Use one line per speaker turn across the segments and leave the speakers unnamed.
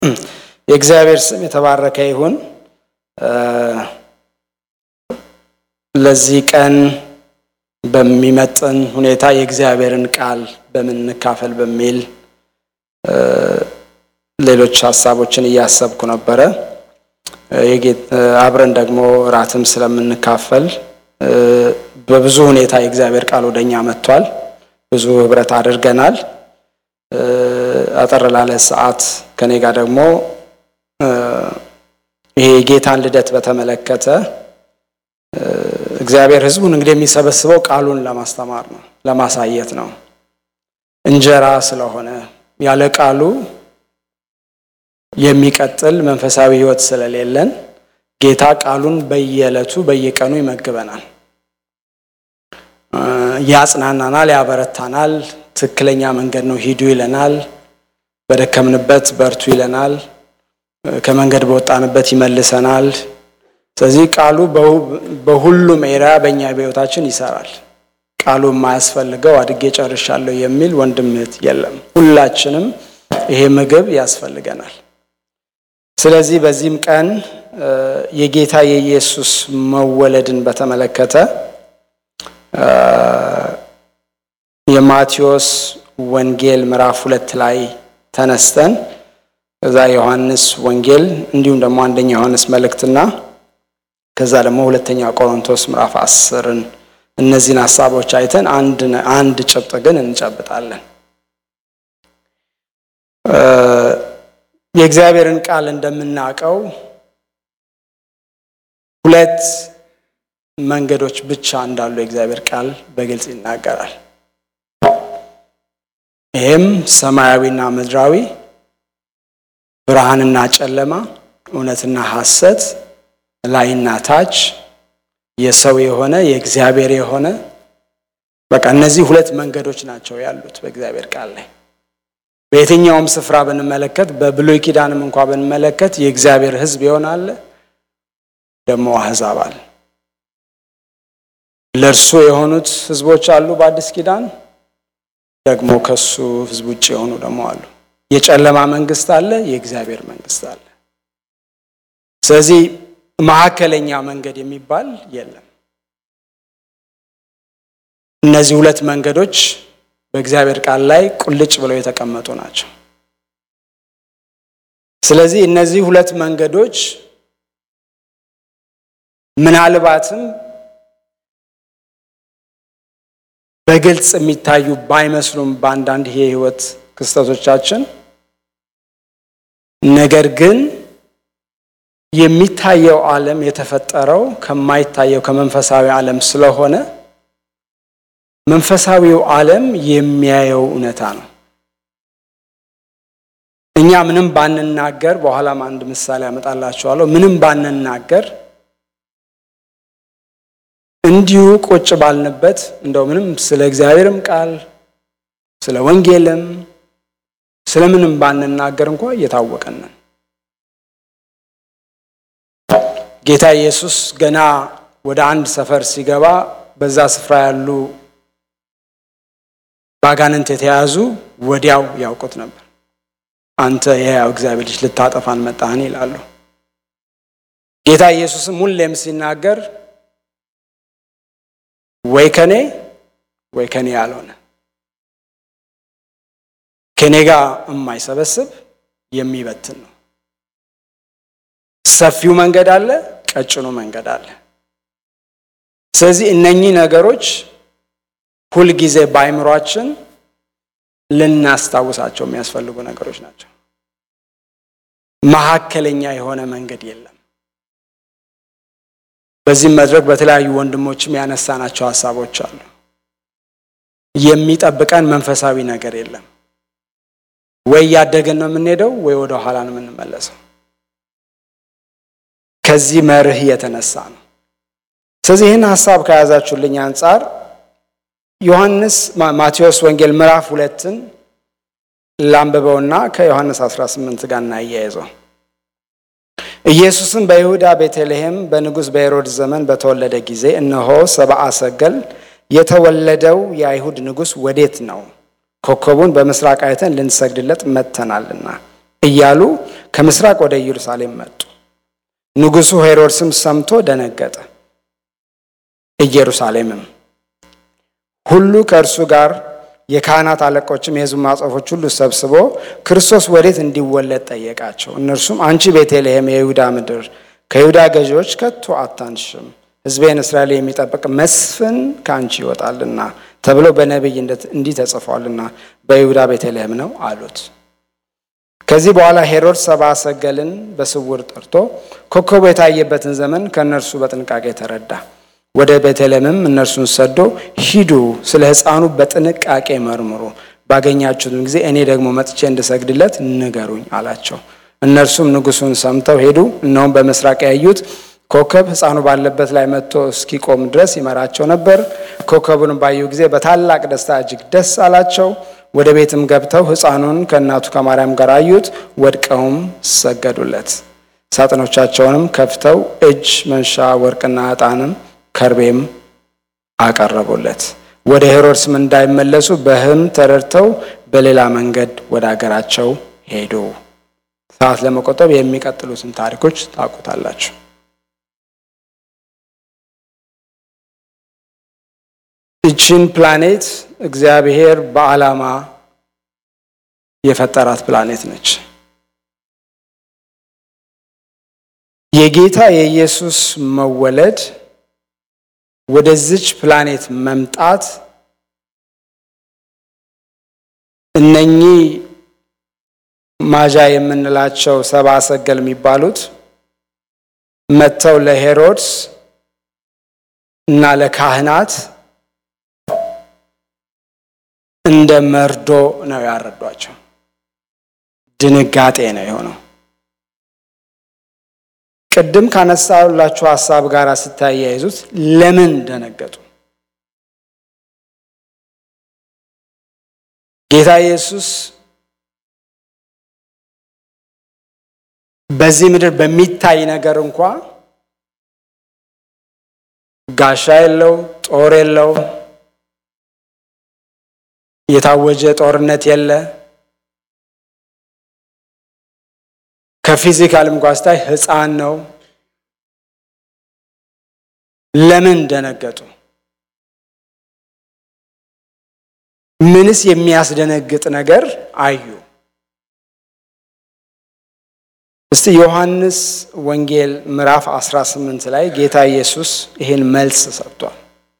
የእግዚአብሔር ስም የተባረከ ይሁን። ለዚህ ቀን በሚመጥን ሁኔታ የእግዚአብሔርን ቃል በምን እንካፈል በሚል ሌሎች ሀሳቦችን እያሰብኩ ነበረ። አብረን ደግሞ እራትም ስለምንካፈል በብዙ ሁኔታ የእግዚአብሔር ቃል ወደኛ መጥቷል። ብዙ ህብረት አድርገናል። አጠር ላለ ሰዓት ከኔ ጋር ደግሞ ይሄ የጌታን ልደት በተመለከተ እግዚአብሔር ሕዝቡን እንግዲህ የሚሰበስበው ቃሉን ለማስተማር ነው፣ ለማሳየት ነው። እንጀራ ስለሆነ ያለ ቃሉ የሚቀጥል መንፈሳዊ ሕይወት ስለሌለን ጌታ ቃሉን በየዕለቱ በየቀኑ ይመግበናል፣ ያጽናናናል፣ ያበረታናል። ትክክለኛ መንገድ ነው ሂዱ ይለናል። በደከምንበት በርቱ ይለናል። ከመንገድ በወጣንበት ይመልሰናል። ስለዚህ ቃሉ በሁሉም ኤሪያ በእኛ በሕይወታችን ይሰራል። ቃሉ የማያስፈልገው አድጌ ጨርሻለሁ የሚል ወንድም እህት የለም። ሁላችንም ይሄ ምግብ ያስፈልገናል። ስለዚህ በዚህም ቀን የጌታ የኢየሱስ መወለድን በተመለከተ የማቴዎስ ወንጌል ምዕራፍ ሁለት ላይ ተነስተን ከዛ ዮሐንስ ወንጌል እንዲሁም ደግሞ አንደኛ ዮሐንስ መልእክትና ከዛ ደግሞ ሁለተኛ ቆሮንቶስ ምዕራፍ አስርን እነዚህን ሀሳቦች አይተን አንድ ጭብጥ ግን እንጨብጣለን። የእግዚአብሔርን ቃል እንደምናውቀው ሁለት መንገዶች ብቻ እንዳሉ የእግዚአብሔር ቃል በግልጽ ይናገራል። ይህም ሰማያዊና ምድራዊ፣ ብርሃንና ጨለማ፣ እውነትና ሐሰት፣ ላይና ታች፣ የሰው የሆነ የእግዚአብሔር የሆነ በቃ እነዚህ ሁለት መንገዶች ናቸው ያሉት በእግዚአብሔር ቃል ላይ። በየትኛውም ስፍራ ብንመለከት፣ በብሉይ ኪዳንም እንኳ ብንመለከት የእግዚአብሔር ሕዝብ ይሆናል፣ ደግሞ አሕዛብ አለ። ለእርሱ የሆኑት ሕዝቦች አሉ በአዲስ ኪዳን ደግሞ ከሱ ሕዝብ ውጭ የሆኑ ደግሞ አሉ። የጨለማ መንግስት አለ፣ የእግዚአብሔር መንግስት አለ። ስለዚህ መካከለኛ መንገድ የሚባል የለም። እነዚህ ሁለት መንገዶች በእግዚአብሔር ቃል ላይ ቁልጭ ብለው የተቀመጡ ናቸው። ስለዚህ እነዚህ ሁለት መንገዶች ምናልባትም በግልጽ የሚታዩ ባይመስሉም በአንዳንድ የህይወት ክስተቶቻችን ነገር ግን የሚታየው ዓለም የተፈጠረው ከማይታየው ከመንፈሳዊ ዓለም ስለሆነ መንፈሳዊው ዓለም የሚያየው እውነታ ነው። እኛ ምንም ባንናገር፣ በኋላም አንድ ምሳሌ ያመጣላችኋለሁ። ምንም ባንናገር እንዲሁ ቁጭ ባልንበት እንደው ምንም ስለ እግዚአብሔርም ቃል ስለ ወንጌልም ስለምንም ባንናገር እንኳ እየታወቀን ነን። ጌታ ኢየሱስ ገና ወደ አንድ ሰፈር ሲገባ በዛ ስፍራ ያሉ በአጋንንት የተያዙ ወዲያው ያውቁት ነበር። አንተ የሕያው እግዚአብሔር ልጅ ልታጠፋን መጣህን ይላሉ። ጌታ ኢየሱስም ሁሌም ሲናገር ወይ ከኔ ወይ ከኔ ያልሆነ ከኔ ጋር የማይሰበስብ የሚበትን ነው። ሰፊው መንገድ አለ፣ ቀጭኑ መንገድ አለ። ስለዚህ እነኚህ ነገሮች ሁልጊዜ በአይምሯችን ልናስታውሳቸው የሚያስፈልጉ ነገሮች ናቸው። መካከለኛ የሆነ መንገድ የለም። በዚህም መድረክ በተለያዩ ወንድሞችም ያነሳናቸው ሀሳቦች አሉ። የሚጠብቀን መንፈሳዊ ነገር የለም። ወይ እያደገን ነው የምንሄደው፣ ወይ ወደ ኋላ ነው የምንመለሰው። ከዚህ መርህ የተነሳ ነው። ስለዚህ ይህን ሀሳብ ከያዛችሁልኝ አንጻር ዮሐንስ ማቴዎስ ወንጌል ምዕራፍ ሁለትን ላንብበውና ከዮሐንስ 18 ጋር እናያይዘው። ኢየሱስም በይሁዳ ቤተልሔም በንጉሥ በሄሮድስ ዘመን በተወለደ ጊዜ እነሆ ሰብአ ሰገል የተወለደው የአይሁድ ንጉሥ ወዴት ነው? ኮከቡን በምስራቅ አይተን ልንሰግድለት መጥተናልና እያሉ ከምስራቅ ወደ ኢየሩሳሌም መጡ። ንጉሡ ሄሮድስም ሰምቶ ደነገጠ። ኢየሩሳሌምም ሁሉ ከእርሱ ጋር የካህናት አለቆችም የሕዝቡ ማጽፎች ሁሉ ሰብስቦ ክርስቶስ ወዴት እንዲወለድ ጠየቃቸው። እነርሱም አንቺ ቤተልሔም የይሁዳ ምድር ከይሁዳ ገዢዎች ከቶ አታንሽም፣ ሕዝቤን እስራኤል የሚጠብቅ መስፍን ከአንቺ ይወጣልና ተብሎ በነቢይ እንዲህ ተጽፏልና በይሁዳ ቤተልሔም ነው አሉት። ከዚህ በኋላ ሄሮድስ ሰብአ ሰገልን በስውር ጠርቶ ኮከቡ የታየበትን ዘመን ከእነርሱ በጥንቃቄ ተረዳ። ወደ ቤተልሔምም እነርሱን ሰዶ ሂዱ፣ ስለ ሕፃኑ በጥንቃቄ መርምሩ፣ ባገኛችሁትም ጊዜ እኔ ደግሞ መጥቼ እንድሰግድለት ንገሩኝ አላቸው። እነርሱም ንጉሡን ሰምተው ሄዱ። እነሆም በምስራቅ ያዩት ኮከብ ሕፃኑ ባለበት ላይ መጥቶ እስኪቆም ድረስ ይመራቸው ነበር። ኮከቡን ባዩ ጊዜ በታላቅ ደስታ እጅግ ደስ አላቸው። ወደ ቤትም ገብተው ሕፃኑን ከእናቱ ከማርያም ጋር አዩት፣ ወድቀውም ሰገዱለት። ሳጥኖቻቸውንም ከፍተው እጅ መንሻ ወርቅና ዕጣንም ከርቤም አቀረቡለት። ወደ ሄሮድስም እንዳይመለሱ በሕልም ተረድተው በሌላ መንገድ ወደ አገራቸው ሄዱ። ሰዓት ለመቆጠብ የሚቀጥሉትን ታሪኮች ታውቁታላችሁ። ይችን ፕላኔት እግዚአብሔር በዓላማ የፈጠራት ፕላኔት ነች። የጌታ የኢየሱስ መወለድ ወደዚች ፕላኔት መምጣት እነኚህ ማዣ የምንላቸው ሰብአ ሰገል የሚባሉት መጥተው ለሄሮድስ እና ለካህናት እንደ መርዶ ነው ያረዷቸው። ድንጋጤ ነው የሆነው። ቅድም ካነሳላችሁ ሀሳብ ጋር ስታያይዙት ለምን ደነገጡ? ጌታ ኢየሱስ በዚህ ምድር በሚታይ ነገር እንኳ ጋሻ የለው፣ ጦር የለው፣ የታወጀ ጦርነት የለ። ከፊዚካል እንኳ ስታይ ሕፃን ነው። ለምን ደነገጡ? ምንስ የሚያስደነግጥ ነገር አዩ? እስቲ ዮሐንስ ወንጌል ምዕራፍ 18 ላይ ጌታ ኢየሱስ ይህን መልስ ሰጥቷል።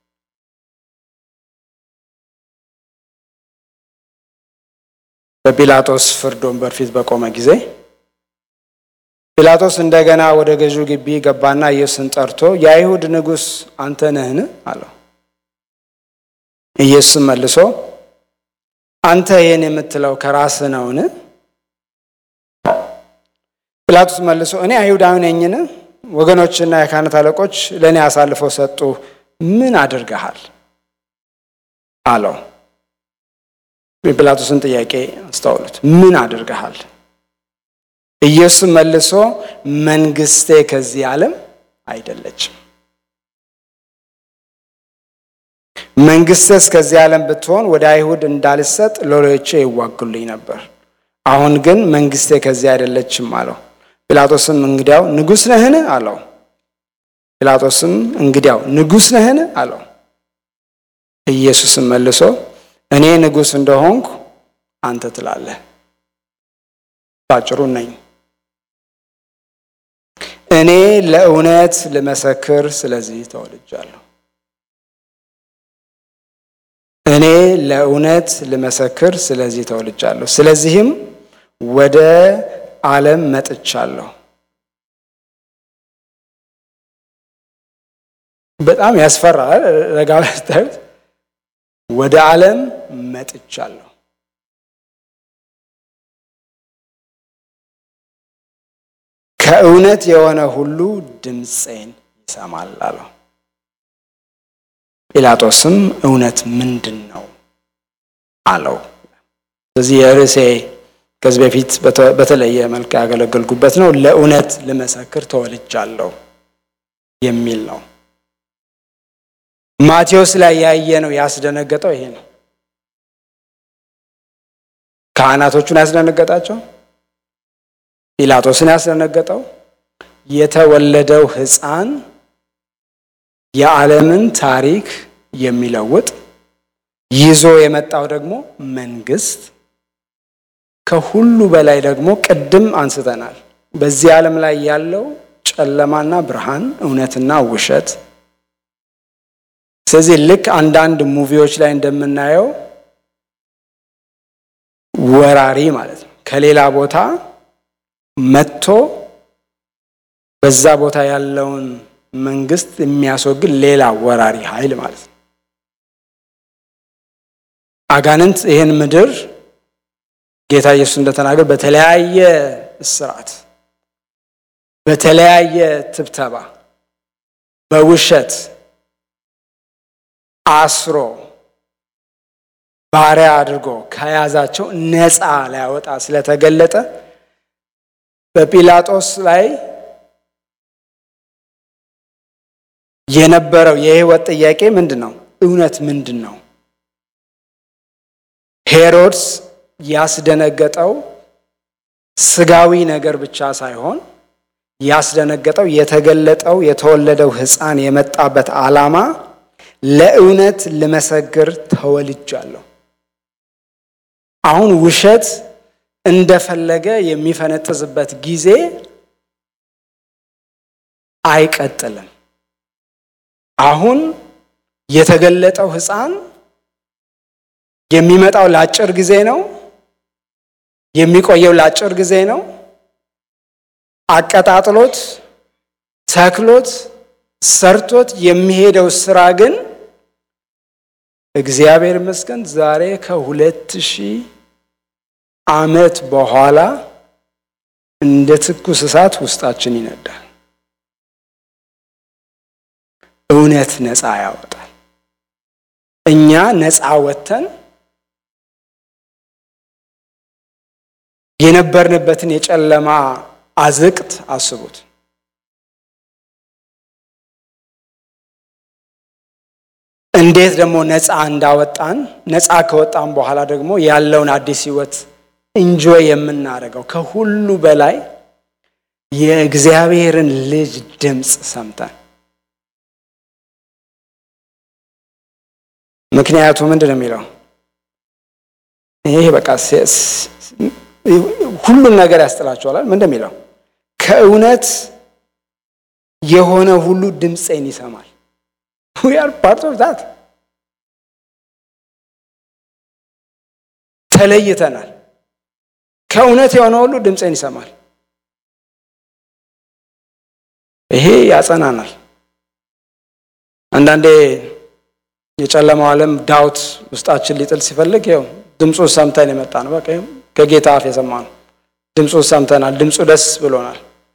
በጲላጦስ ፍርድ ወንበር ፊት በቆመ ጊዜ ጲላጦስ እንደገና ወደ ገዢው ግቢ ገባና ኢየሱስን ጠርቶ የአይሁድ ንጉሥ አንተ ነህን? አለው። ኢየሱስም መልሶ አንተ ይህን የምትለው ከራስህ ነውን? ጲላጦስ መልሶ እኔ አይሁዳዊ ነኝን? ወገኖችና የካህናት አለቆች ለእኔ አሳልፈው ሰጡ። ምን አድርገሃል? አለው። የጲላጦስን ጥያቄ አስተውሉት። ምን አድርገሃል? ኢየሱስ መልሶ መንግስቴ ከዚህ ዓለም አይደለችም። መንግስትስ ከዚህ ዓለም ብትሆን ወደ አይሁድ እንዳልሰጥ ሎሌዎቼ ይዋጉልኝ ነበር። አሁን ግን መንግስቴ ከዚህ አይደለችም አለው። ጲላጦስም እንግዲያው ንጉሥ ነህን? አለው። ጲላጦስም እንግዲያው ንጉሥ ነህን? አለው። ኢየሱስም መልሶ እኔ ንጉሥ እንደሆንኩ አንተ ትላለህ። ባጭሩ ነኝ። እኔ ለእውነት ልመሰክር፣ ስለዚህ ተወልጃለሁ። እኔ ለእውነት ልመሰክር፣ ስለዚህ ተወልጃለሁ። ስለዚህም ወደ ዓለም መጥቻለሁ። በጣም ያስፈራል። ረጋ ስታዩት ወደ ዓለም መጥቻለሁ። ከእውነት የሆነ ሁሉ ድምፄን ይሰማል አለው። ጲላጦስም እውነት ምንድን ነው አለው። ስለዚህ የርዕሴ ከዚህ በፊት በተለየ መልክ ያገለገልኩበት ነው። ለእውነት ልመሰክር ተወልጃለሁ የሚል ነው። ማቴዎስ ላይ ያየ ነው ያስደነገጠው ይሄ ነው። ካህናቶቹን ያስደነገጣቸው ጲላጦስን ያስደነገጠው የተወለደው ሕፃን የዓለምን ታሪክ የሚለውጥ ይዞ የመጣው ደግሞ መንግስት ከሁሉ በላይ ደግሞ ቅድም አንስተናል። በዚህ ዓለም ላይ ያለው ጨለማና ብርሃን፣ እውነትና ውሸት። ስለዚህ ልክ አንዳንድ ሙቪዎች ላይ እንደምናየው ወራሪ ማለት ነው ከሌላ ቦታ መጥቶ በዛ ቦታ ያለውን መንግስት የሚያስወግድ ሌላ ወራሪ ኃይል ማለት ነው። አጋንንት ይህን ምድር ጌታ ኢየሱስ እንደተናገር በተለያየ እስራት፣ በተለያየ ትብተባ፣ በውሸት አስሮ ባሪያ አድርጎ ከያዛቸው ነፃ ሊያወጣ ስለተገለጠ በጲላጦስ ላይ የነበረው የህይወት ጥያቄ ምንድን ነው? እውነት ምንድን ነው? ሄሮድስ ያስደነገጠው ስጋዊ ነገር ብቻ ሳይሆን ያስደነገጠው የተገለጠው የተወለደው ሕፃን የመጣበት ዓላማ ለእውነት ልመሰክር ተወልጃለሁ። አሁን ውሸት እንደፈለገ የሚፈነጥዝበት ጊዜ አይቀጥልም። አሁን የተገለጠው ሕፃን የሚመጣው ለአጭር ጊዜ ነው። የሚቆየው ለአጭር ጊዜ ነው። አቀጣጥሎት ተክሎት ሰርቶት የሚሄደው ስራ ግን እግዚአብሔር ይመስገን ዛሬ ከሁለት ሺህ ዓመት በኋላ እንደ ትኩስ እሳት ውስጣችን ይነዳል። እውነት ነፃ ያወጣል። እኛ ነፃ ወጥተን የነበርንበትን የጨለማ አዝቅት አስቡት። እንዴት ደግሞ ነፃ እንዳወጣን ነፃ ከወጣን በኋላ ደግሞ ያለውን አዲስ ህይወት እንጆይ የምናደርገው ከሁሉ በላይ የእግዚአብሔርን ልጅ ድምፅ ሰምተን ምክንያቱ ምንድን ነው የሚለው ይሄ በቃ ሁሉም ነገር ያስጥላቸዋል። ምን እንደሚለው ከእውነት የሆነ ሁሉ ድምፄን ይሰማል። ዊ አር ፓርት ኦፍ ዛት ተለይተናል። ከእውነት የሆነ ሁሉ ድምፄን ይሰማል። ይሄ ያጸናናል። አንዳንዴ የጨለማው ዓለም ዳውት ውስጣችን ሊጥል ሲፈልግ ይኸው ድምፁ ሰምተን የመጣ ነው። በቃ ከጌታ አፍ የሰማ ነው። ድምፁ ሰምተናል። ድምፁ ደስ ብሎናል።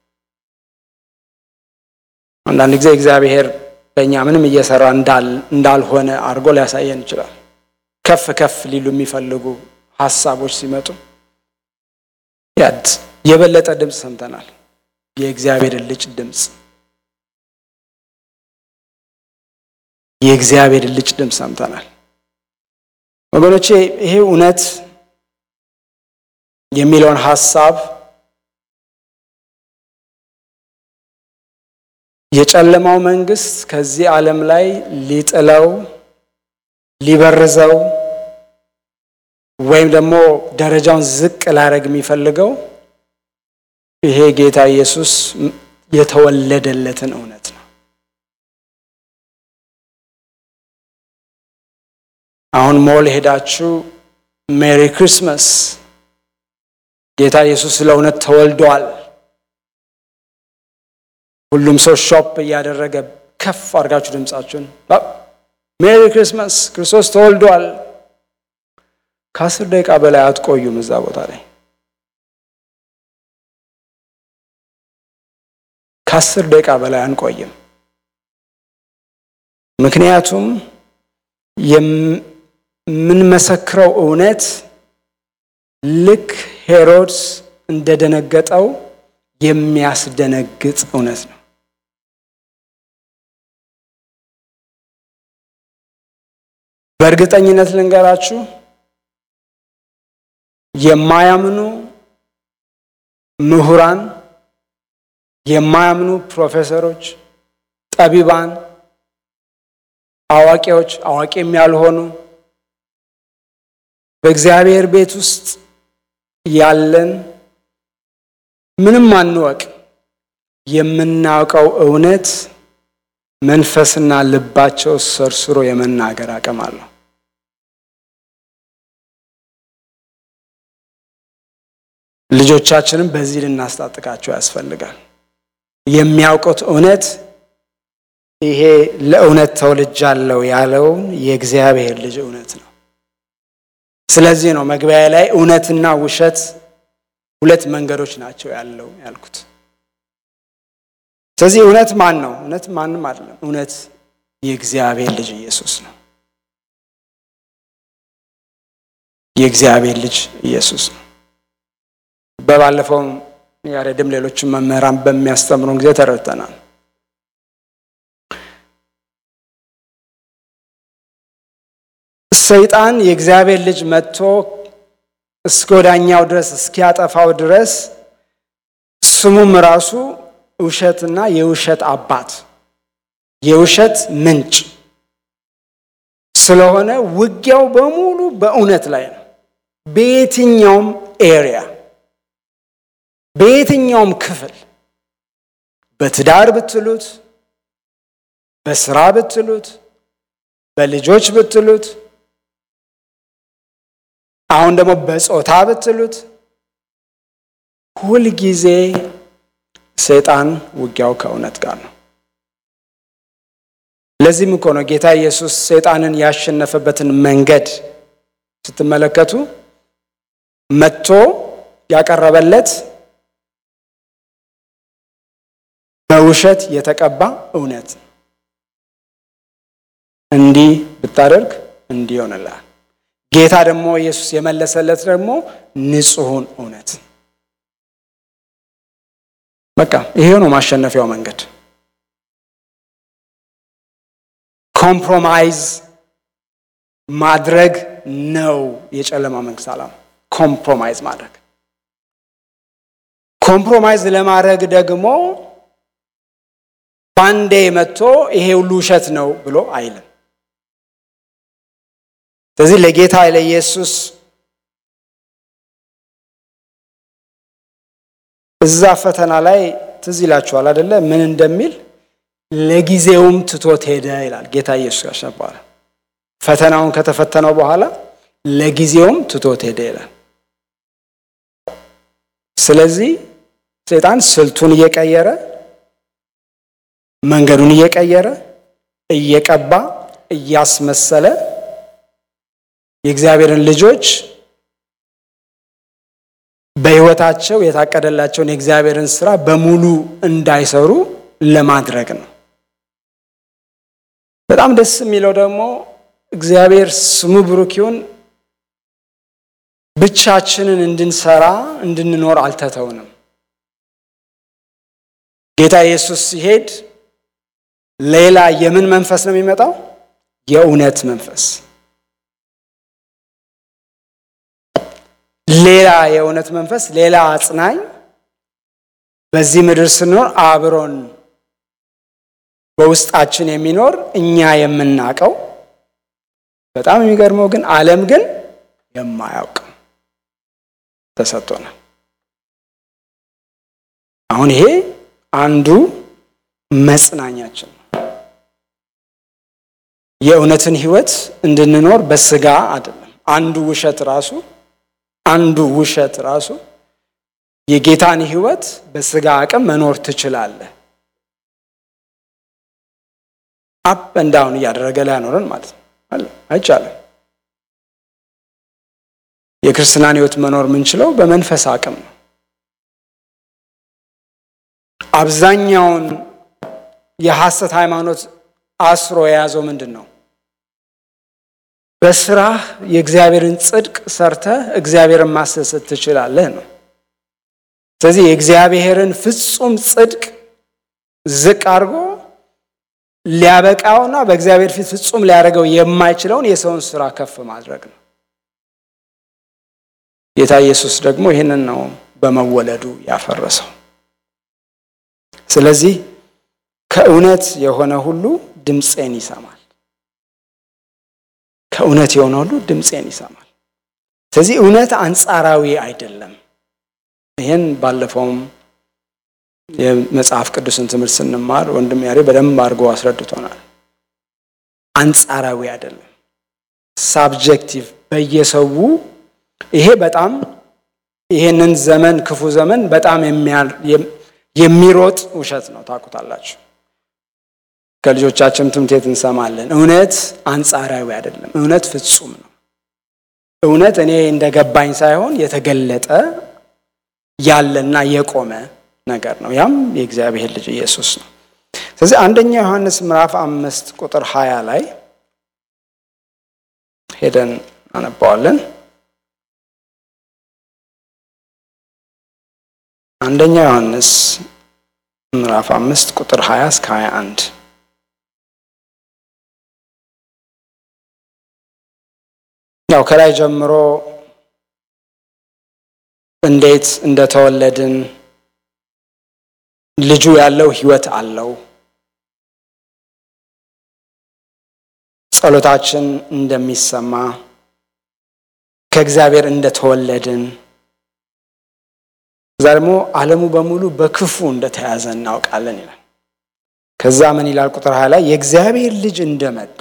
አንዳንድ ጊዜ እግዚአብሔር በእኛ ምንም እየሰራ እንዳልሆነ አድርጎ ሊያሳየን ይችላል። ከፍ ከፍ ሊሉ የሚፈልጉ ሀሳቦች ሲመጡ ያድ የበለጠ ድምፅ ሰምተናል። የእግዚአብሔርን ልጅ ድምፅ የእግዚአብሔርን ልጅ ድምፅ ሰምተናል። ወገኖቼ ይሄ እውነት የሚለውን ሀሳብ የጨለማው መንግስት ከዚህ ዓለም ላይ ሊጥለው ሊበርዘው ወይም ደግሞ ደረጃውን ዝቅ ላደርግ የሚፈልገው ይሄ ጌታ ኢየሱስ የተወለደለትን እውነት ነው። አሁን ሞል ሄዳችሁ ሜሪ ክሪስመስ ጌታ ኢየሱስ ስለ እውነት ተወልዷል። ሁሉም ሰው ሾፕ እያደረገ ከፍ አድርጋችሁ ድምፃችሁን ሜሪ ክሪስመስ ክርስቶስ ተወልዷል። ከአስር ደቂቃ በላይ አትቆዩም እዛ ቦታ ላይ ከአስር ደቂቃ በላይ አንቆይም። ምክንያቱም የምንመሰክረው እውነት ልክ ሄሮድስ እንደደነገጠው የሚያስደነግጥ እውነት ነው። በእርግጠኝነት ልንገራችሁ የማያምኑ ምሁራን፣ የማያምኑ ፕሮፌሰሮች፣ ጠቢባን፣ አዋቂዎች፣ አዋቂም ያልሆኑ በእግዚአብሔር ቤት ውስጥ ያለን ምንም አንወቅ የምናውቀው እውነት መንፈስና ልባቸው ሰርስሮ የመናገር አቅም አለው። ልጆቻችንም በዚህ ልናስታጥቃቸው ያስፈልጋል። የሚያውቁት እውነት ይሄ ለእውነት ተወልጃለሁ ያለውን የእግዚአብሔር ልጅ እውነት ነው። ስለዚህ ነው መግቢያ ላይ እውነትና ውሸት ሁለት መንገዶች ናቸው ያለው ያልኩት። ስለዚህ እውነት ማን ነው? እውነት ማንም አይደለም። እውነት የእግዚአብሔር ልጅ ኢየሱስ ነው። የእግዚአብሔር ልጅ ኢየሱስ ነው። በባለፈውም ያሬድም ሌሎችም መምህራን በሚያስተምሩን ጊዜ ተረድተናል። ሰይጣን የእግዚአብሔር ልጅ መጥቶ እስከ ወዳኛው ድረስ እስኪያጠፋው ድረስ ስሙም ራሱ ውሸትና የውሸት አባት የውሸት ምንጭ ስለሆነ ውጊያው በሙሉ በእውነት ላይ ነው። በየትኛውም ኤሪያ በየትኛውም ክፍል በትዳር ብትሉት፣ በስራ ብትሉት፣ በልጆች ብትሉት፣ አሁን ደግሞ በጾታ ብትሉት፣ ሁልጊዜ ሰይጣን ውጊያው ከእውነት ጋር ነው። ለዚህም እኮ ነው ጌታ ኢየሱስ ሰይጣንን ያሸነፈበትን መንገድ ስትመለከቱ መጥቶ ያቀረበለት በውሸት የተቀባ እውነት እንዲህ ብታደርግ እንዲህ ይሆንልሃል። ጌታ ደግሞ ኢየሱስ የመለሰለት ደግሞ ንጹሑን እውነት በቃ ይሄ ነው ማሸነፊያው መንገድ። ኮምፕሮማይዝ ማድረግ ነው የጨለማ መንግስት ዓላማ። ኮምፕሮማይዝ ማድረግ ኮምፕሮማይዝ ለማድረግ ደግሞ ባንዴ መጥቶ ይሄ ሁሉ ውሸት ነው ብሎ አይልም። ስለዚህ ለጌታ ለኢየሱስ እዛ ፈተና ላይ ትዝ ይላችኋል አደለ? ምን እንደሚል ለጊዜውም ትቶት ሄደ ይላል። ጌታ ኢየሱስ ያሸነፈዋል። ፈተናውን ከተፈተነው በኋላ ለጊዜውም ትቶት ሄደ ይላል። ስለዚህ ሰይጣን ስልቱን እየቀየረ መንገዱን እየቀየረ እየቀባ እያስመሰለ የእግዚአብሔርን ልጆች በሕይወታቸው የታቀደላቸውን የእግዚአብሔርን ስራ በሙሉ እንዳይሰሩ ለማድረግ ነው። በጣም ደስ የሚለው ደግሞ እግዚአብሔር ስሙ ብሩክ ይሁን ብቻችንን እንድንሰራ እንድንኖር አልተተውንም። ጌታ ኢየሱስ ሲሄድ ሌላ የምን መንፈስ ነው የሚመጣው? የእውነት መንፈስ ሌላ የእውነት መንፈስ ሌላ አጽናኝ በዚህ ምድር ስንኖር አብሮን በውስጣችን የሚኖር እኛ የምናውቀው በጣም የሚገርመው ግን ዓለም ግን የማያውቅ ተሰጥቶናል። አሁን ይሄ አንዱ መጽናኛችን ነው። የእውነትን ሕይወት እንድንኖር በስጋ አይደለም። አንዱ ውሸት ራሱ አንዱ ውሸት ራሱ የጌታን ሕይወት በስጋ አቅም መኖር ትችላለህ። አፕ እንዳውን እያደረገ ሊያኖረን ማለት ነው። አይቻልም። የክርስትናን ሕይወት መኖር የምንችለው በመንፈስ አቅም ነው። አብዛኛውን የሐሰት ሃይማኖት አስሮ የያዘው ምንድን ነው? በስራህ የእግዚአብሔርን ጽድቅ ሰርተህ እግዚአብሔርን ማስደሰት ትችላለህ ነው። ስለዚህ የእግዚአብሔርን ፍጹም ጽድቅ ዝቅ አድርጎ ሊያበቃውና በእግዚአብሔር ፊት ፍጹም ሊያደርገው የማይችለውን የሰውን ስራ ከፍ ማድረግ ነው። ጌታ ኢየሱስ ደግሞ ይህንን ነው በመወለዱ ያፈረሰው። ስለዚህ ከእውነት የሆነ ሁሉ ድምፄን ይሰማል። ከእውነት የሆነ ሁሉ ድምፄን ይሰማል። ስለዚህ እውነት አንጻራዊ አይደለም። ይህን ባለፈውም የመጽሐፍ ቅዱስን ትምህርት ስንማር ወንድም ያሬ በደንብ አድርጎ አስረድቶናል። አንጻራዊ አይደለም፣ ሳብጀክቲቭ በየሰው ይሄ በጣም ይሄንን ዘመን ክፉ ዘመን በጣም የሚሮጥ ውሸት ነው። ታውቁታላችሁ። ከልጆቻችን ትምህርት ቤት እንሰማለን። እውነት አንጻራዊ አይደለም፣ እውነት ፍጹም ነው። እውነት እኔ እንደገባኝ ሳይሆን የተገለጠ ያለና የቆመ ነገር ነው። ያም የእግዚአብሔር ልጅ ኢየሱስ ነው። ስለዚህ አንደኛ ዮሐንስ ምዕራፍ አምስት ቁጥር ሀያ ላይ ሄደን አነባዋለን። አንደኛ ዮሐንስ ምዕራፍ አምስት ቁጥር ሀያ እስከ ሀያ አንድ ያው ከላይ ጀምሮ እንዴት እንደተወለድን ልጁ ያለው ሕይወት አለው፣ ጸሎታችን እንደሚሰማ ከእግዚአብሔር እንደተወለድን እዛ ደግሞ ዓለሙ በሙሉ በክፉ እንደተያዘ እናውቃለን ይላል። ከዛ ምን ይላል? ቁጥር ሀያ ላይ የእግዚአብሔር ልጅ እንደመጣ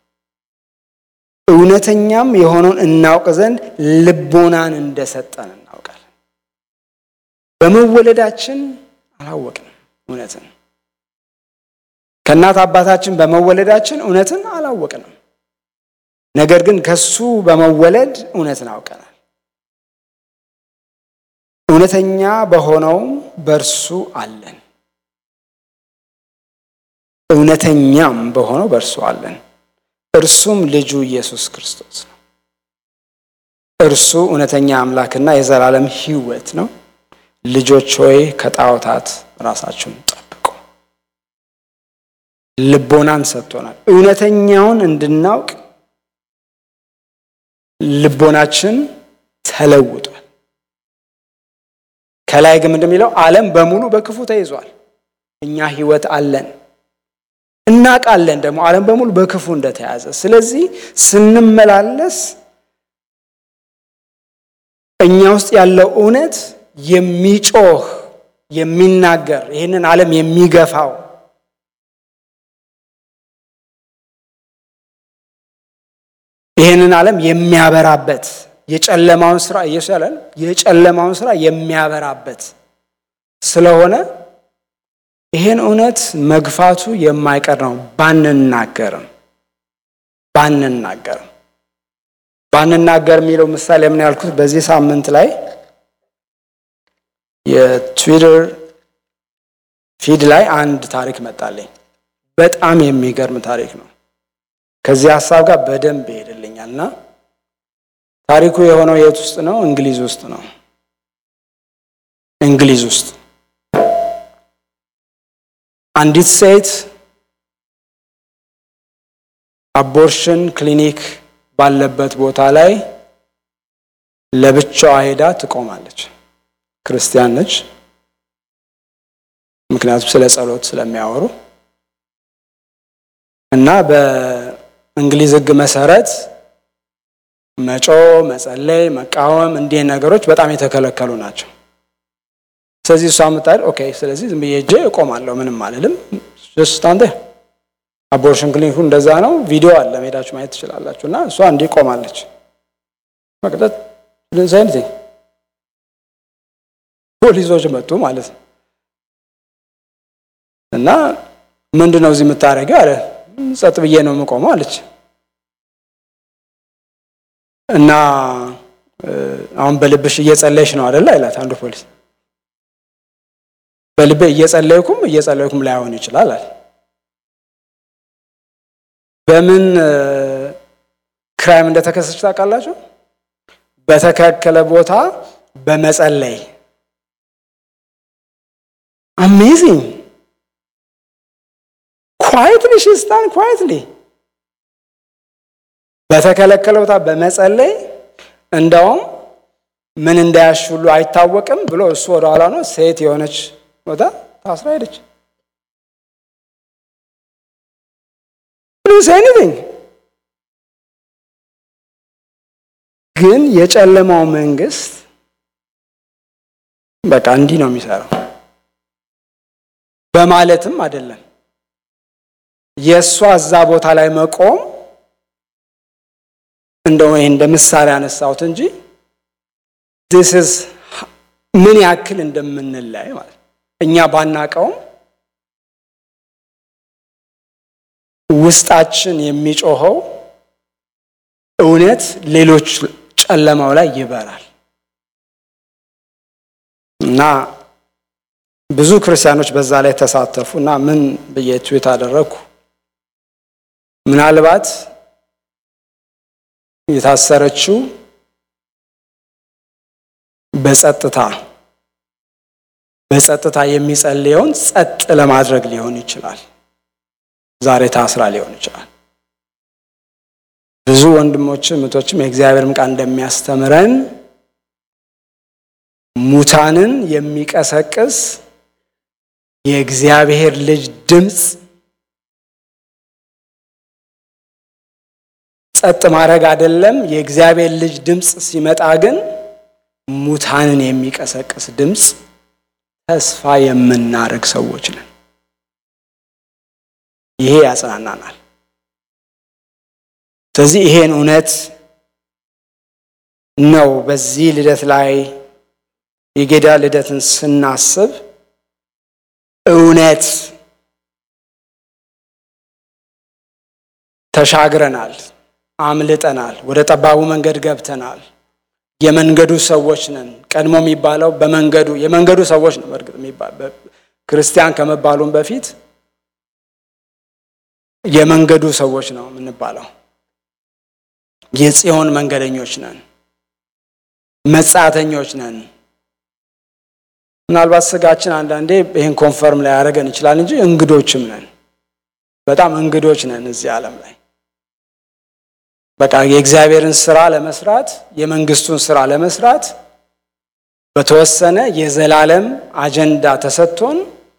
እውነተኛም የሆነውን እናውቅ ዘንድ ልቦናን እንደሰጠን እናውቃለን። በመወለዳችን አላወቅንም እውነትን። ከእናት አባታችን በመወለዳችን እውነትን አላወቅንም። ነገር ግን ከሱ በመወለድ እውነትን አውቀናል። እውነተኛ በሆነውም በእርሱ አለን። እውነተኛም በሆነው በእርሱ አለን። እርሱም ልጁ ኢየሱስ ክርስቶስ ነው። እርሱ እውነተኛ አምላክና የዘላለም ሕይወት ነው። ልጆች ሆይ ከጣዖታት ራሳችሁን ጠብቁ። ልቦናን ሰጥቶናል። እውነተኛውን እንድናውቅ ልቦናችን ተለውጧል። ከላይ ግን እንደሚለው ዓለም በሙሉ በክፉ ተይዟል። እኛ ሕይወት አለን እናውቃለን ደግሞ ዓለም በሙሉ በክፉ እንደተያዘ። ስለዚህ ስንመላለስ እኛ ውስጥ ያለው እውነት የሚጮህ የሚናገር ይህንን ዓለም የሚገፋው ይህንን ዓለም የሚያበራበት የጨለማውን ስራ ኢየሱስ ያለን የጨለማውን ስራ የሚያበራበት ስለሆነ ይህን እውነት መግፋቱ የማይቀር ነው። ባንናገርም ባንናገርም ባንናገር የሚለው ምሳሌ ምን ያልኩት በዚህ ሳምንት ላይ የትዊተር ፊድ ላይ አንድ ታሪክ መጣልኝ። በጣም የሚገርም ታሪክ ነው። ከዚህ ሀሳብ ጋር በደንብ ይሄድልኛል እና ታሪኩ የሆነው የት ውስጥ ነው? እንግሊዝ ውስጥ ነው። እንግሊዝ ውስጥ አንዲት ሴት አቦርሽን ክሊኒክ ባለበት ቦታ ላይ ለብቻዋ ሄዳ ትቆማለች። ክርስቲያን ነች። ምክንያቱም ስለ ጸሎት ስለሚያወሩ እና በእንግሊዝ ሕግ መሰረት መጮ፣ መጸለይ፣ መቃወም እንዲህ ነገሮች በጣም የተከለከሉ ናቸው። ስለዚህ እሷ ምታል ኦኬ፣ ስለዚህ ዝም ብዬ ሄጄ እቆማለሁ፣ ምንም አልልም። ጀስት አንተ አቦርሽን ክሊኒኩ እንደዛ ነው፣ ቪዲዮ አለ፣ ሄዳችሁ ማየት ትችላላችሁ። እና እሷ እንዲህ ቆማለች። መቅጠት ሳይንቲ ፖሊሶች መጡ ማለት ነው። እና ምንድን ነው እዚህ የምታደርገው አለ። ጸጥ ብዬ ነው የምቆመው አለች። እና አሁን በልብሽ እየጸለይሽ ነው አደለ አይላት አንዱ ፖሊስ። በልቤ እየጸለይኩም እየጸለይኩም ላይሆን ይችላል አለ። በምን ክራይም እንደተከሰች ታውቃላችሁ? በተከለከለ ቦታ በመጸለይ አሜዚንግ ኳይትሊ ሽስታን ኳይትሊ በተከለከለ ቦታ በመጸለይ እንደውም ምን እንዳያሽ ሁሉ አይታወቅም ብሎ እሱ ወደ ኋላ ነው። ሴት የሆነች ቦታ ታስራ ሄደች። ኤኒቲንግ ግን የጨለማው መንግስት በቃ እንዲህ ነው የሚሰራው በማለትም አይደለም የእሷ እዛ ቦታ ላይ መቆም እንደው ይሄ እንደ ምሳሌ ያነሳሁት እንጂ ዲስስ ምን ያክል እንደምንለያይ ማለት እኛ ባናቀውም ውስጣችን የሚጮኸው እውነት ሌሎች ጨለማው ላይ ይበራል እና ብዙ ክርስቲያኖች በዛ ላይ ተሳተፉ እና ምን ብዬ ትዊት አደረግኩ ምናልባት የታሰረችው በጸጥታ በጸጥታ የሚጸልየውን ጸጥ ለማድረግ ሊሆን ይችላል። ዛሬ ታስራ ሊሆን ይችላል። ብዙ ወንድሞችም እህቶችም የእግዚአብሔርም ቃል እንደሚያስተምረን ሙታንን የሚቀሰቅስ የእግዚአብሔር ልጅ ድምፅ ጸጥ ማድረግ አይደለም። የእግዚአብሔር ልጅ ድምፅ ሲመጣ ግን ሙታንን የሚቀሰቅስ ድምፅ ተስፋ የምናደርግ ሰዎች ነን። ይሄ ያጽናናናል። ስለዚህ ይሄን እውነት ነው በዚህ ልደት ላይ የጌታ ልደትን ስናስብ እውነት ተሻግረናል፣ አምልጠናል፣ ወደ ጠባቡ መንገድ ገብተናል። የመንገዱ ሰዎች ነን። ቀድሞ የሚባለው በመንገዱ የመንገዱ ሰዎች ነው። በእርግጥ ክርስቲያን ከመባሉም በፊት የመንገዱ ሰዎች ነው የምንባለው። የጽዮን መንገደኞች ነን፣ መጻተኞች ነን። ምናልባት ስጋችን አንዳንዴ ይህን ኮንፈርም ላይ ያደረገን ይችላል እንጂ እንግዶችም ነን። በጣም እንግዶች ነን እዚህ ዓለም ላይ በቃ የእግዚአብሔርን ስራ ለመስራት የመንግስቱን ስራ ለመስራት በተወሰነ የዘላለም አጀንዳ ተሰጥቶን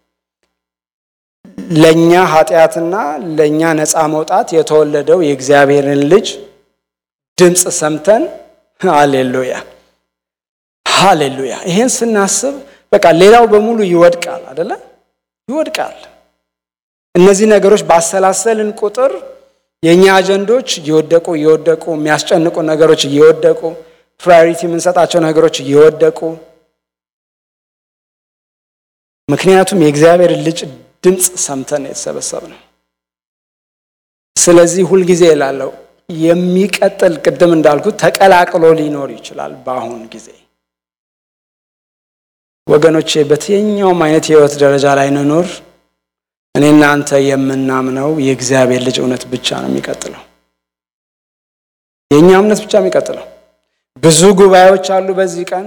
ለእኛ ኃጢአትና ለእኛ ነፃ መውጣት የተወለደው የእግዚአብሔርን ልጅ ድምፅ ሰምተን ሃሌሉያ ሃሌሉያ። ይሄን ስናስብ በቃ ሌላው በሙሉ ይወድቃል፣ አደለ? ይወድቃል። እነዚህ ነገሮች ባሰላሰልን ቁጥር የእኛ አጀንዶች እየወደቁ እየወደቁ የሚያስጨንቁ ነገሮች እየወደቁ ፕራዮሪቲ የምንሰጣቸው ነገሮች እየወደቁ ምክንያቱም የእግዚአብሔር ልጅ ድምፅ ሰምተን የተሰበሰብ ነው። ስለዚህ ሁልጊዜ እላለሁ የሚቀጥል ቅድም እንዳልኩት ተቀላቅሎ ሊኖር ይችላል። በአሁን ጊዜ ወገኖቼ በየትኛውም አይነት የህይወት ደረጃ ላይ እንኖር እኔ እናንተ የምናምነው የእግዚአብሔር ልጅ እውነት ብቻ ነው የሚቀጥለው። የእኛ እምነት ብቻ የሚቀጥለው። ብዙ ጉባኤዎች አሉ በዚህ ቀን፣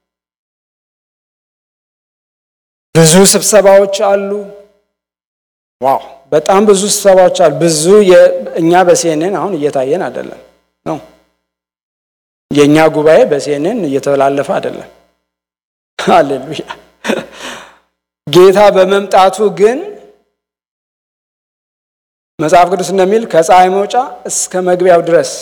ብዙ ስብሰባዎች አሉ። ዋው በጣም ብዙ ስብሰባዎች አሉ። ብዙ እኛ በሲኤንኤን አሁን እየታየን አይደለም ነው የእኛ ጉባኤ በሲኤንኤን እየተላለፈ አይደለም። ሃሌሉያ ጌታ በመምጣቱ ግን መጽሐፍ ቅዱስ እንደሚል ከፀሐይ መውጫ እስከ መግቢያው ድረስ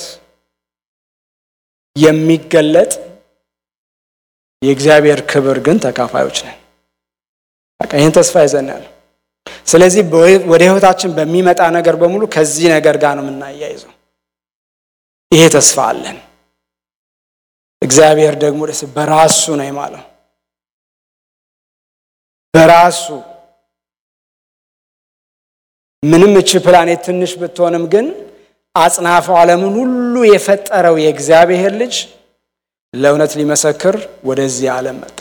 የሚገለጥ የእግዚአብሔር ክብር ግን ተካፋዮች ነን። በቃ ይህን ተስፋ ይዘን ያለው። ስለዚህ ወደ ህይወታችን በሚመጣ ነገር በሙሉ ከዚህ ነገር ጋር ነው የምናያይዘው። ይሄ ተስፋ አለን። እግዚአብሔር ደግሞ ደስ በራሱ ነው የማለው በራሱ ምንም እቺ ፕላኔት ትንሽ ብትሆንም ግን አጽናፈ ዓለምን ሁሉ የፈጠረው የእግዚአብሔር ልጅ ለእውነት ሊመሰክር ወደዚህ ዓለም መጣ።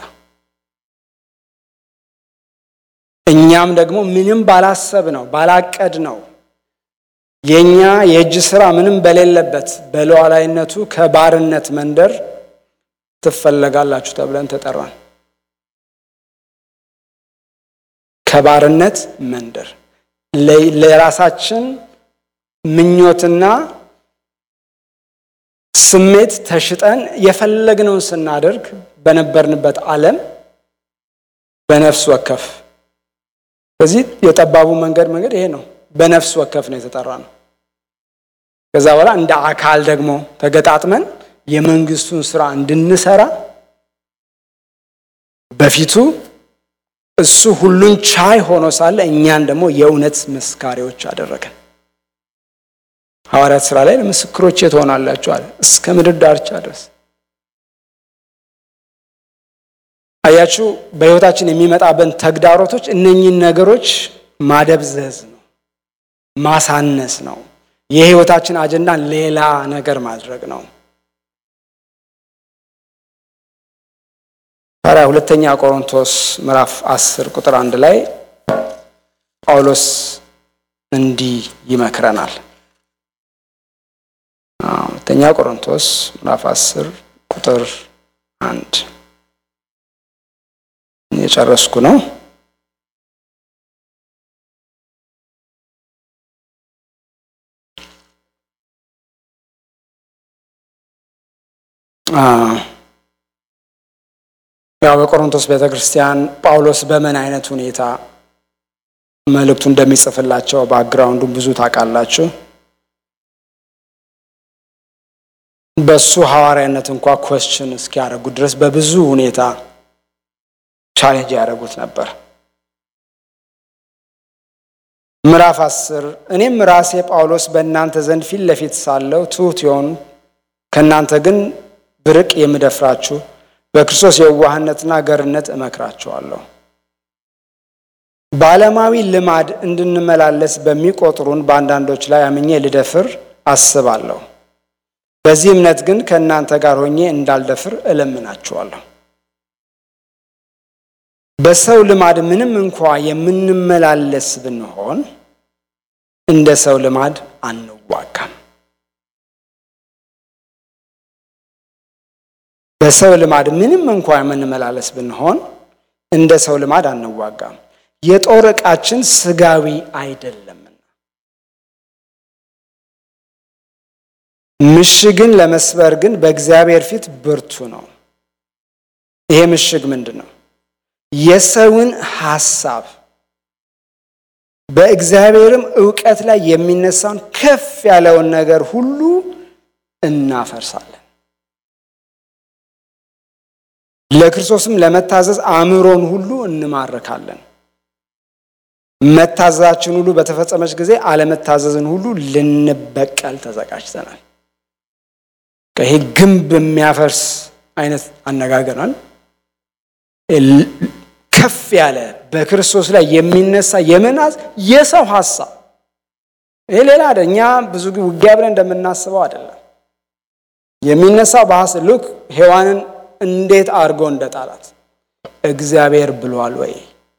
እኛም ደግሞ ምንም ባላሰብ ነው ባላቀድ ነው የእኛ የእጅ ስራ ምንም በሌለበት በሉዓላዊነቱ ከባርነት መንደር ትፈለጋላችሁ ተብለን ተጠራን። ከባርነት መንደር ለራሳችን ምኞትና ስሜት ተሽጠን የፈለግነውን ስናደርግ በነበርንበት ዓለም በነፍስ ወከፍ ስለዚህ የጠባቡ መንገድ መንገድ ይሄ ነው። በነፍስ ወከፍ ነው የተጠራ ነው። ከዛ በኋላ እንደ አካል ደግሞ ተገጣጥመን የመንግስቱን ስራ እንድንሰራ በፊቱ እሱ ሁሉን ቻይ ሆኖ ሳለ እኛን ደግሞ የእውነት መስካሪዎች አደረገን። ሐዋርያት ስራ ላይ ለምስክሮቼ ትሆናላችሁ አለ እስከ ምድር ዳርቻ ድረስ። አያችሁ፣ በህይወታችን የሚመጣበን ተግዳሮቶች እነኚህን ነገሮች ማደብዘዝ ነው፣ ማሳነስ ነው፣ የህይወታችን አጀንዳ ሌላ ነገር ማድረግ ነው። ታዲያ ሁለተኛ ቆሮንቶስ ምዕራፍ 10 ቁጥር አንድ ላይ ጳውሎስ እንዲህ ይመክረናል። ሁለተኛ ቆሮንቶስ ምዕራፍ 10 ቁጥር አንድ የጨረስኩ ነው። ያው በቆሮንቶስ ቤተ ክርስቲያን ጳውሎስ በምን አይነት ሁኔታ መልእክቱ እንደሚጽፍላቸው ባክግራውንዱን ብዙ ታውቃላችሁ። በሱ ሐዋርያነት እንኳ ኮስችን እስኪያደርጉ ድረስ በብዙ ሁኔታ ቻሌንጅ ያደረጉት ነበር። ምዕራፍ አስር እኔም ራሴ ጳውሎስ በእናንተ ዘንድ ፊት ለፊት ሳለሁ ትሑት የሆኑ ከእናንተ ግን ብርቅ የምደፍራችሁ በክርስቶስ የዋህነትና ገርነት እመክራችኋለሁ። በዓለማዊ ልማድ እንድንመላለስ በሚቆጥሩን በአንዳንዶች ላይ አምኜ ልደፍር አስባለሁ። በዚህ እምነት ግን ከእናንተ ጋር ሆኜ እንዳልደፍር እለምናችኋለሁ። በሰው ልማድ ምንም እንኳ የምንመላለስ ብንሆን እንደ ሰው ልማድ አንዋጋም። በሰው ልማድ ምንም እንኳ የምንመላለስ ብንሆን እንደ ሰው ልማድ አንዋጋም። የጦር ዕቃችን ስጋዊ አይደለምና ምሽግን ለመስበር ግን በእግዚአብሔር ፊት ብርቱ ነው። ይሄ ምሽግ ምንድን ነው? የሰውን ሐሳብ በእግዚአብሔርም እውቀት ላይ የሚነሳውን ከፍ ያለውን ነገር ሁሉ እናፈርሳለን። ለክርስቶስም ለመታዘዝ አእምሮን ሁሉ እንማርካለን። መታዘዛችን ሁሉ በተፈጸመች ጊዜ አለመታዘዝን ሁሉ ልንበቀል ተዘጋጅተናል። ይሄ ግንብ የሚያፈርስ አይነት አነጋገራል። ከፍ ያለ በክርስቶስ ላይ የሚነሳ የመናዝ የሰው ሀሳብ ይሄ ሌላ አይደል። እኛ ብዙ ውጊያ ብለን እንደምናስበው አይደለም። የሚነሳው በሐሰት ልክ ሔዋንን እንዴት አድርጎ እንደጣላት እግዚአብሔር ብሏል ወይ?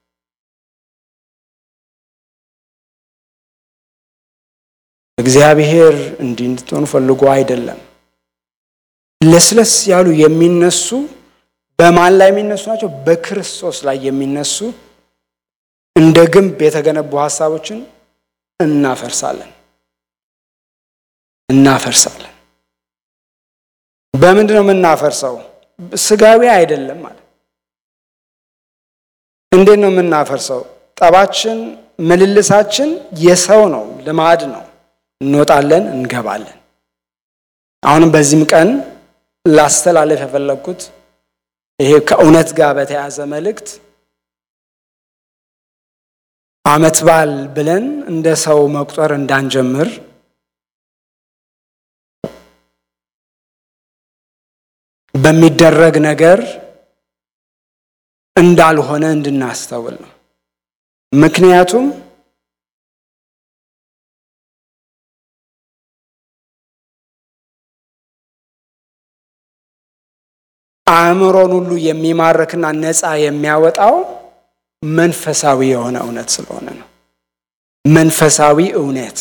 እግዚአብሔር እንዲህ እንድትሆኑ ፈልጎ አይደለም። ለስለስ ያሉ የሚነሱ በማን ላይ የሚነሱ ናቸው? በክርስቶስ ላይ የሚነሱ እንደ ግንብ የተገነቡ ሀሳቦችን እናፈርሳለን እናፈርሳለን። በምንድን ነው የምናፈርሰው? ስጋዊ አይደለም ማለት። እንዴት ነው የምናፈርሰው? ጠባችን፣ ምልልሳችን የሰው ነው፣ ልማድ ነው። እንወጣለን፣ እንገባለን። አሁንም በዚህም ቀን ላስተላለፍ የፈለግኩት ይሄ ከእውነት ጋር በተያያዘ መልእክት ዓመት በዓል ብለን እንደ ሰው መቁጠር እንዳንጀምር በሚደረግ ነገር እንዳልሆነ እንድናስተውል ነው። ምክንያቱም አእምሮን ሁሉ የሚማርክና ነፃ የሚያወጣው መንፈሳዊ የሆነ እውነት ስለሆነ ነው። መንፈሳዊ እውነት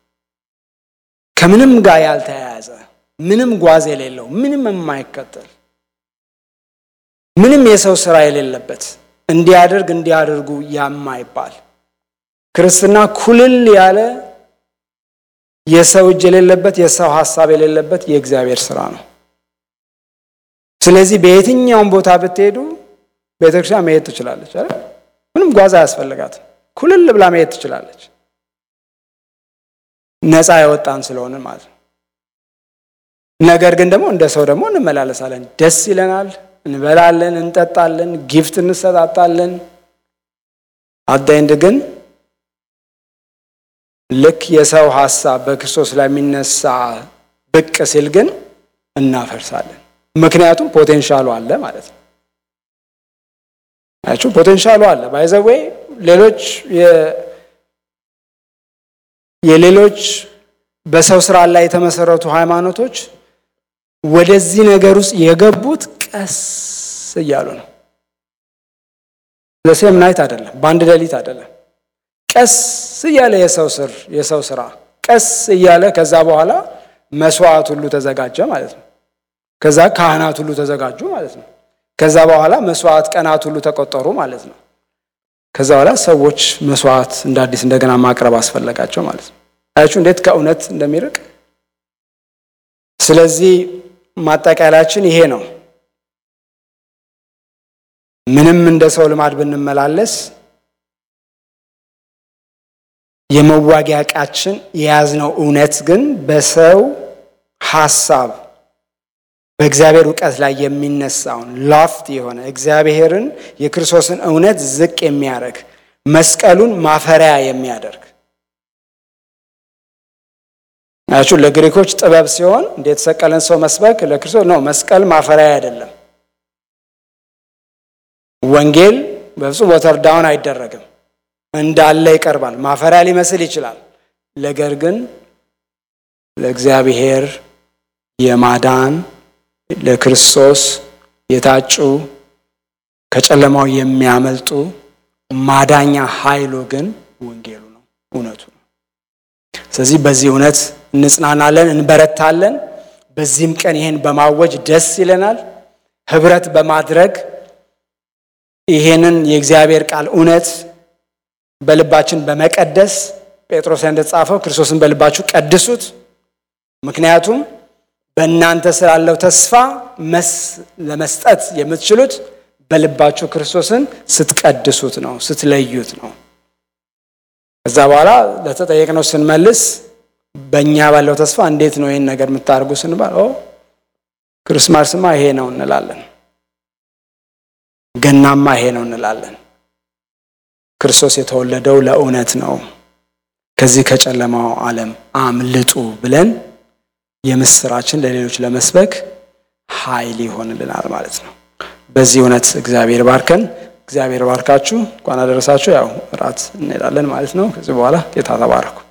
ከምንም ጋር ያልተያያዘ ምንም ጓዝ የሌለው ምንም የማይከተል ምንም የሰው ስራ የሌለበት እንዲያደርግ እንዲያደርጉ ያማይባል ክርስትና ኩልል ያለ የሰው እጅ የሌለበት የሰው ሀሳብ የሌለበት የእግዚአብሔር ስራ ነው። ስለዚህ በየትኛውም ቦታ ብትሄዱ ቤተክርስቲያን መሄድ ትችላለች አይደል? ምንም ጓዝ አያስፈልጋትም። ኩልል ብላ መሄድ ትችላለች። ነፃ የወጣን ስለሆነ ማለት ነው። ነገር ግን ደግሞ እንደ ሰው ደግሞ እንመላለሳለን። ደስ ይለናል፣ እንበላለን፣ እንጠጣለን፣ ጊፍት እንሰጣጣለን። አዳይንድ ግን ልክ የሰው ሀሳብ በክርስቶስ ላይ የሚነሳ ብቅ ሲል ግን እናፈርሳለን። ምክንያቱም ፖቴንሻሉ አለ ማለት ነው። አያችሁ ፖቴንሻሉ አለ ባይዘዌ ሌሎች የሌሎች በሰው ስራ ላይ የተመሰረቱ ሃይማኖቶች ወደዚህ ነገር ውስጥ የገቡት ቀስ እያሉ ነው። ለሴም ናይት አይደለም፣ በአንድ ሌሊት አይደለም። ቀስ እያለ የሰው ስር የሰው ስራ ቀስ እያለ ከዛ በኋላ መስዋዕት ሁሉ ተዘጋጀ ማለት ነው። ከዛ ካህናት ሁሉ ተዘጋጁ ማለት ነው። ከዛ በኋላ መስዋዕት ቀናት ሁሉ ተቆጠሩ ማለት ነው። ከዛ በኋላ ሰዎች መስዋዕት እንደ አዲስ እንደገና ማቅረብ አስፈለጋቸው ማለት ነው። አያችሁ እንዴት ከእውነት እንደሚርቅ። ስለዚህ ማጠቃለያችን ይሄ ነው። ምንም እንደ ሰው ልማድ ብንመላለስ የመዋጊያ ዕቃችን የያዝነው እውነት ግን በሰው ሀሳብ በእግዚአብሔር እውቀት ላይ የሚነሳውን ላፍት የሆነ እግዚአብሔርን የክርስቶስን እውነት ዝቅ የሚያደርግ መስቀሉን ማፈሪያ የሚያደርግ ናችሁ። ለግሪኮች ጥበብ ሲሆን እንደ የተሰቀለን ሰው መስበክ ለክርስቶስ ነው። መስቀል ማፈሪያ አይደለም። ወንጌል በፍጹም ወተር ዳውን አይደረግም፣ እንዳለ ይቀርባል። ማፈሪያ ሊመስል ይችላል። ነገር ግን ለእግዚአብሔር የማዳን ለክርስቶስ የታጩ ከጨለማው የሚያመልጡ ማዳኛ ኃይሉ ግን ወንጌሉ ነው፣ እውነቱ ነው። ስለዚህ በዚህ እውነት እንጽናናለን፣ እንበረታለን። በዚህም ቀን ይህን በማወጅ ደስ ይለናል። ህብረት በማድረግ ይሄንን የእግዚአብሔር ቃል እውነት በልባችን በመቀደስ ጴጥሮስ እንደተጻፈው ክርስቶስን በልባችሁ ቀድሱት፣ ምክንያቱም በእናንተ ስላለው ተስፋ መስ ለመስጠት የምትችሉት በልባችሁ ክርስቶስን ስትቀድሱት ነው፣ ስትለዩት ነው። ከዛ በኋላ ለተጠየቅነው ስንመልስ በእኛ ባለው ተስፋ እንዴት ነው ይህን ነገር የምታደርጉ ስንባል ክርስማስማ ይሄ ነው እንላለን። ገናማ ይሄ ነው እንላለን። ክርስቶስ የተወለደው ለእውነት ነው፣ ከዚህ ከጨለማው ዓለም አምልጡ ብለን የምስራችን ለሌሎች ለመስበክ ኃይል ይሆንልናል ማለት ነው። በዚህ እውነት እግዚአብሔር ባርከን። እግዚአብሔር ባርካችሁ። እንኳን አደረሳችሁ። ያው እራት እንሄዳለን ማለት ነው። ከዚህ በኋላ ጌታ ተባረኩ።